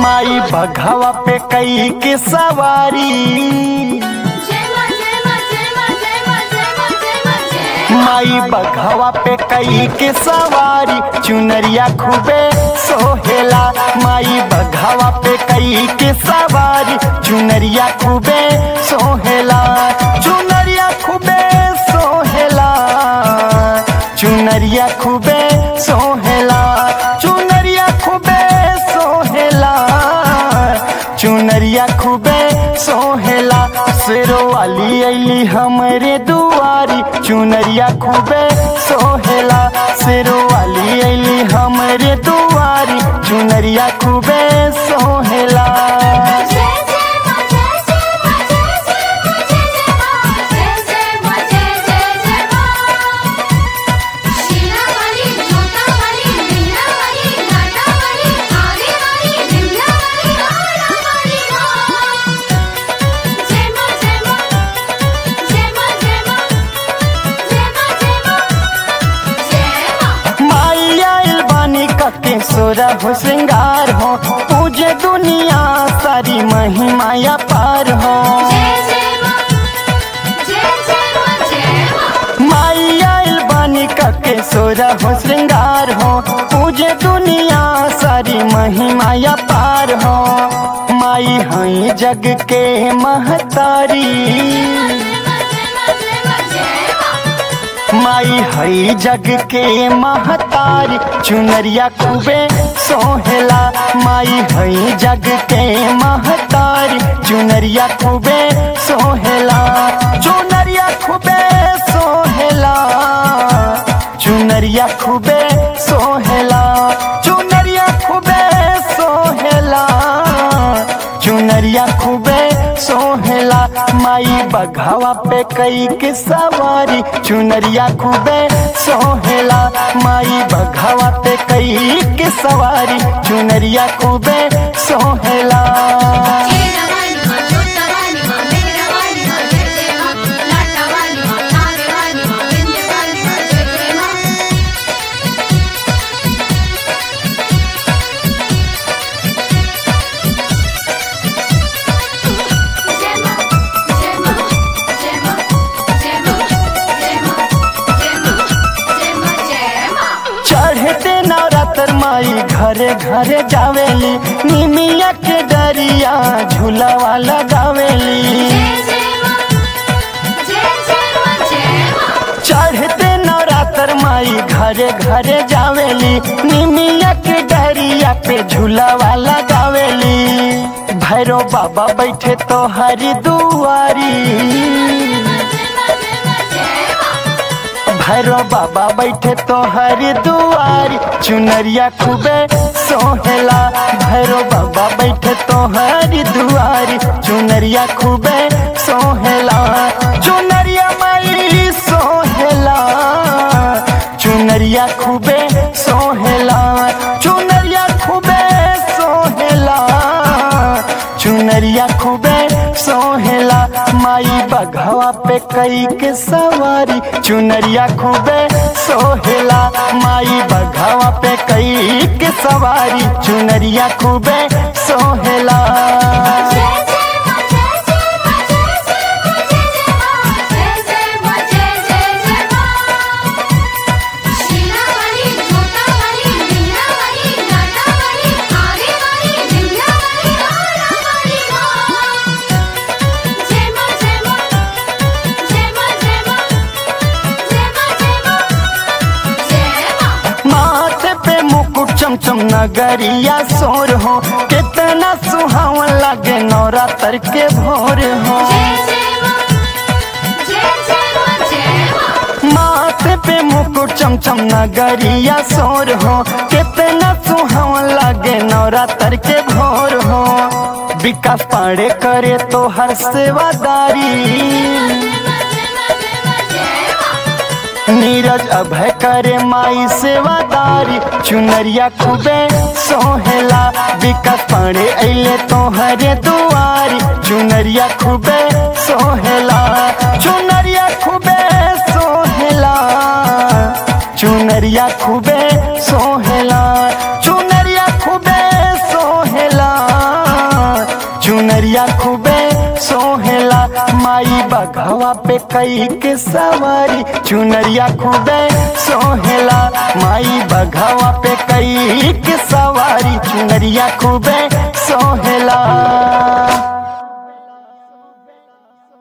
माई बघवा पे कई के सवारी जय मां जय मां जय मां जय मां जय मां जय मां जय माई बघवा पे कई के सवारी चुनरिया खूबे सोहेला माई बघवा पे कई के सवारी चुनरिया खूबे सोहेला चुनरिया खूबे सोहेला चुनरिया खूबे सोहेला चुनरिया खूबे सोहेला चुनरिया खूबे सोहेला शेरो वाली अली हमरे दुआरी चुनरिया खूबे सोहेला शेरो वाली अली हमरे दुआरी चुनरिया खूबे सोहेला जय जय मां जय जय मां जय जय मां जय जय मां जय जय मां जय जय जय मां शीला वाली जोता वाली मीना वाली लाटा वाली आने वाली विंध्या वाली आला वाली मां जय मां जय मां जय मां जय मां जय मां जय मां जय मां माई आइल बानी कके सोरा हो श्रृंगार हो पूजे दुनिया सारी महिमाया पार हो जय जय मां जय जय मां जय मां माई आइल बानी कके सोरा हो श्रृंगार हो पूजे दुनिया सारी महिमाया पार हो माई हई जग के महतारी माई हई जग के महतारी चुनरिया खूबे सोहेला माई हई जग के महतारी चुनरिया खूबे सोहेला चुनरिया खूबे सोहेला चुनरिया खूबे सोहेला चुनरिया खूबे सोहेला चुनरिया खूबे सोहेला माई बघावा पे कई के सवारी चुनरिया खूबे सोहेला माई बघावा पे कई के सवारी चुनरिया खूबे सोहेला चढ़ते नवरात्र माई घरे घरे जावेली निमिया के डरिया झूलावा लगावेली चढ़ते नवरात्र माई घरे घरे जावेली निमिया के डरिया पे झूलावा लगावेली भैरो बाबा बैठे तो हरी दुआरी भैरो बाबा बैठे तो हरी दुआरी चुनरिया खूबे सोहेला भैरो बाबा बैठे तो हरी दुआरी चुनरिया खूबे सोहेला चुनरिया माई सोहेला चुनरिया खूबे सोहेला चुनरिया खूबे सोहेला चुनरिया खूबे सोहेला माई बघवा पे कई के सवारी चुनरिया खूबे सोहेला माई बघवा पे कई के सवारी चुनरिया खूबे सोहेला माथे पे मुकुट चमचम नगरिया सोर हो कितना सुहावन लगे नवरात्र के भोर हो माथे पे मुकुट चमचम नगरिया सोर हो कितना सुहावन लगे नवरात्र के भोर हो विकास पाड़े करे तो हर सेवादारी नीरज अभय करे माई सेवादारी चुनरिया खूबे सोहेला विकास पाड़े अले तो हरे दुआरी चुनरिया खूबे सोहेला चुनरिया खूबे सोहेला चुनरिया खूबे सोहेला चुनरिया खूबे सोहेला बघवा पे कई के सवारी चुनरिया खूबे सोहेला माई बघवा पे कई के सवारी चुनरिया खूबे सोहेला